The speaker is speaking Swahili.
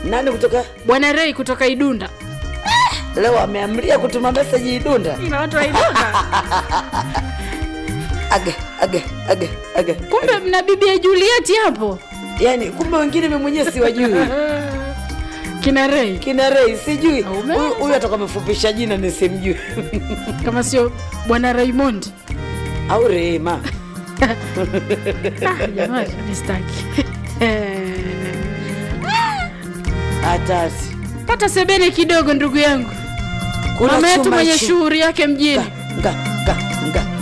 nani kutoka bwana rei kutoka idunda leo ameamria kutuma meseji idunda ina watu wa idunda aga aga aga aga kumbe mna bibia julieti hapo yani kumbe wengine mimi mwenyewe siwajui kina rei kina rei sijui Umeanza. huyu huyu atakuwa amefupisha jina nisimjui kama sio bwana raymond au rehema Ah, jamani mistaki hatasi pata sebene kidogo ndugu yangu Kuna mama yetu chuma mwenye hichi. shughuli yake mjini nga nga nga